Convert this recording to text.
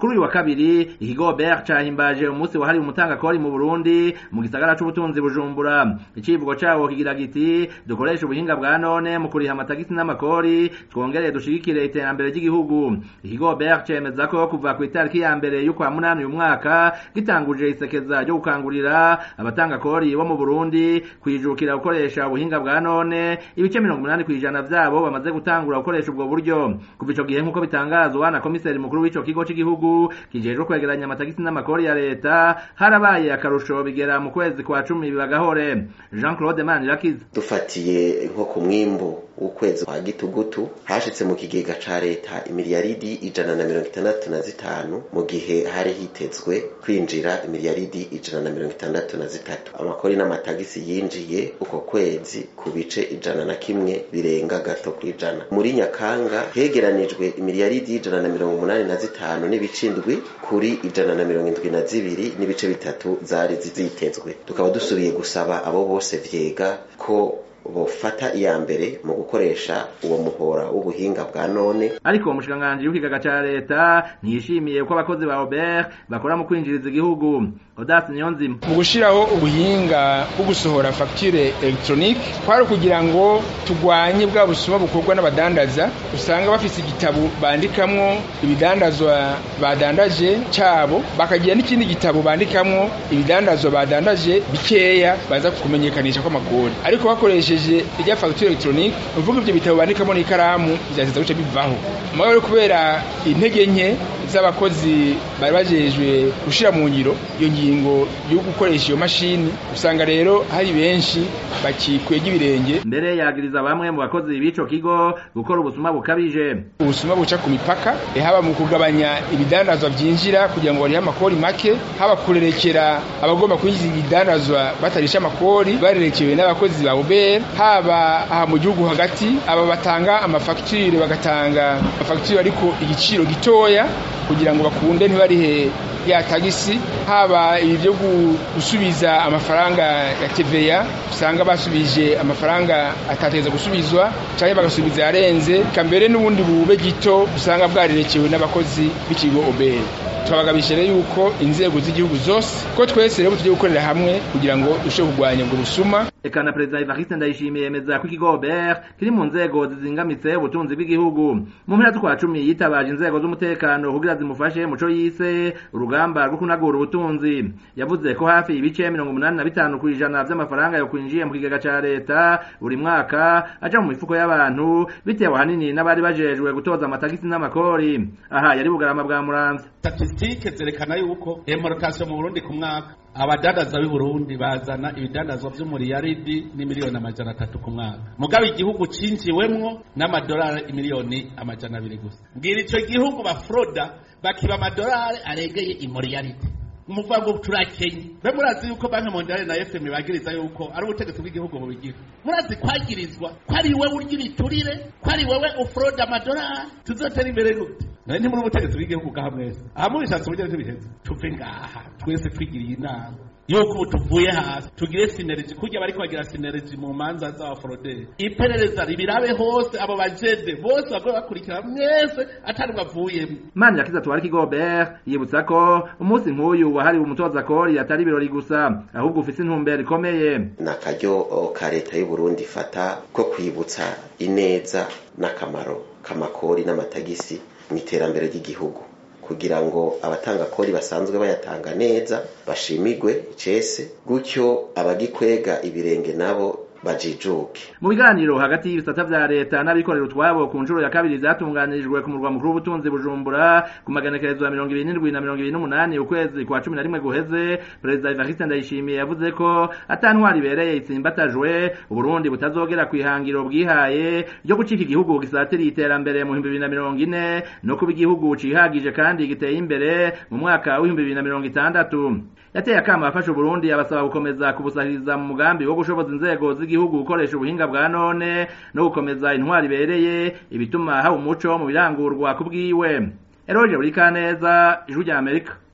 kuri uyu wa kabiri ikigo BR cahimbaje umunsi wahariwe umutangakori mu Burundi mu gisagara c'ubutunzi Bujumbura icivugo cawo kigira giti dukoresha ubuhinga bwa none mu kuriha amatagisi n'amakori twongere dushigikire iterambere ry'igihugu ikigo BR cemeza ko kuva ku itariki ya mbere y'ukwa munani uyu mwaka gitanguje isekeza ryo gukangurira abatangakori bo mu Burundi kwijukira gukoresha ubuhinga bwa none ibice mirongo umunani kw'ijana vyabo bamaze gutangura gukoresha ubwo buryo kuva ico gihe nk'uko bitangazwa na komiseri mukuru w'ico kigo c'igihugu kijejwe kwegeranya amatagisi n'amakori ya leta harabaye akarusho bigera mu kwezi kwa cumi bibagahore Jean Claude Manirakiza dufatiye nko ku mwimbu w'ukwezi kwa gitugutu hashitse mu kigega ca leta imiliyaridi ijana na mirongo itandatu na zitanu mu gihe hari hitezwe kwinjira imiliyaridi ijana na mirongo itandatu na zitatu amakori n'amatagisi yinjiye uko kwezi ku bice ijana na kimwe birenga gato kw'ijana muri nyakanga hegeranijwe imiliyaridi ijana na mirongo umunani na zitanu n'ibice indwi kuri ijana na mirongo indwi na zibiri n'ibice bitatu zari zitezwe tukaba dusubiye gusaba abo bose vyega ko bofata iya mbere mu gukoresha uwo muhora w'ubuhinga bwa none ariko umushikiranganji w'ikigaga ca leta ntiyishimiye ko abakozi ba Robert bakora mu kwinjiriza igihugu Odas Niyonzima mu gushiraho ubuhinga bwo gusohora facture electronique kwari kugira ngo tugwanye bwa busuma bukorwa n'abadandaza usanga bafise igitabo bandikamwo ibidandazwa badandaje cabo bakagira n'ikindi gitabo bandikamwo ibidandazwa badandaje bikeya baza kumenyekanisha ko amakori ariko bakoresheje irya facture electronique uvuga ivyo bitabo bandikamo n'ikaramu vyateza guca bivaho mugabo kubera intege nke z'abakozi bari bajejwe gushira mu ngiro iyo ngingo yo gukoresha iyo mashini usanga rero hari benshi bakikwega ibirenge mbere yagiriza bamwe mu bakozi b'ico kigo gukora ubusuma bukabije ubusuma buca ku mipaka haba mu kugabanya ibidandazwa vyinjira kugira ngo barihe amakori make haba kurerekera abagomba kwinjiza ibidandazwa batarisha amakori barerekewe n'abakozi ba Uber haba aha mu gihugu hagati aba batanga amafacture bagatanga amafacture ariko igiciro gitoya kugira ngo bakunde ntibarihe ya tagisi haba ibi byo gusubiza amafaranga ya TVA usanga basubije amafaranga atateza gusubizwa cyangwa bagasubiza yarenze kambere n'ubundi bube gito usanga bwarerekewe n'abakozi b'ikigo Obel turabagabisha rero yuko inzego z'igihugu zose ko twese rero tugiye gukorera hamwe kugira ngo dushobore kurwanya ubwo busuma eka na perezida Evariste Ndayishimiye yemeza ko ikigo Obert kiri mu nzego zizingamitse ubutunzi bw'igihugu mu mpera z'ukwa cumi yitabaje inzego z'umutekano kugira zimufashe muco yise urugamba rwo kunagura ubutunzi yavuze ko hafi ibice mirongo umunani na bitanu ku ijana vy'amafaranga yo kwinjiye mu kigega ca leta buri mwaka aja mu mifuko y'abantu bitewe ahanini n'abari bajejwe gutoza amatagisi n'amakori aha yari bugarama bwa muramvya statistike zerekana yuko importation mu Burundi ku mwaka abadandaza b'i Burundi bazana ibidandazwa vy'umuriyaridi n'imiliyoni amajana atatu ku mwaka mugabo igihugu cinjiwemwo n'amadolari imiliyoni amajana abiri gusa mbwira ico gihugu bafroda bakiba amadolari aregeye imuriyaridi umuvuga ngo turakenye be murazi yuko banki mondiale na fm bagiriza yuko ari ubutegetsi bw'igihugu bubigira murazi kwagirizwa ko ari wewe urya ibiturire ko ari wewe ufroda amadolari tuzotera imbere gute nawe ntimuri ubutegetsi bw'igihugu bwaha mwese aha mubishatse uburyo ntibiheze tuve ngaha twese twigiriye inama yuko ubu tuvuye hasi tugire sineregi kurya bariko bagira sineregi mu manza z'abaforoderi iperereza ribirabe hose abo bajede bose bagoye bakurikira mwese atari bavuyemo mani yakiza tuwari kigobert yibutsa ko umunsi nk'uyu wahariwe umutoza kori atari ibirori gusa ahubwo ufise intumbero ikomeye ni akaryo ka leta y'u Burundi ifata ko kwibutsa ineza n'akamaro k'amakori n'amatagisi mu iterambere ry'igihugu kugira ngo abatanga kori basanzwe bayatanga neza bashimigwe icese gutyo abagikwega ibirenge nabo bajijuke mu biganiro hagati y'ibisata vya leta n'abikorera utwabo ku nshuro ya kabiri zatunganirijwe ku murwa mukuru w'ubutunzi bujumbura ku maganekerezo ya mirongo ibiri n'indwi na mirongo ibiri n'umunani ukwezi kwa cumi na rimwe guheze perezida evariste ndayishimiye yavuze ko ata ntwari ibereye itsimbatajwe uburundi butazogera ku ihangiro bwihaye ryo gucika igihugu gisatiriye iterambere mu bihumbi bibiri na mirongo ine no kuba igihugu cihagije kandi giteye imbere mu mwaka w'ibihumbi bibiri na mirongo itandatu yateye akama afasha uburundi abasaba gukomeza kubusahiriza mu mugambi wo gushoboza inzego z'igihugu gukoresha ubuhinga bwa none no gukomeza intwari ibereye ibituma haba umuco mu birangurwa ku bwiwe eroje buri kaneza ijwi rya amerika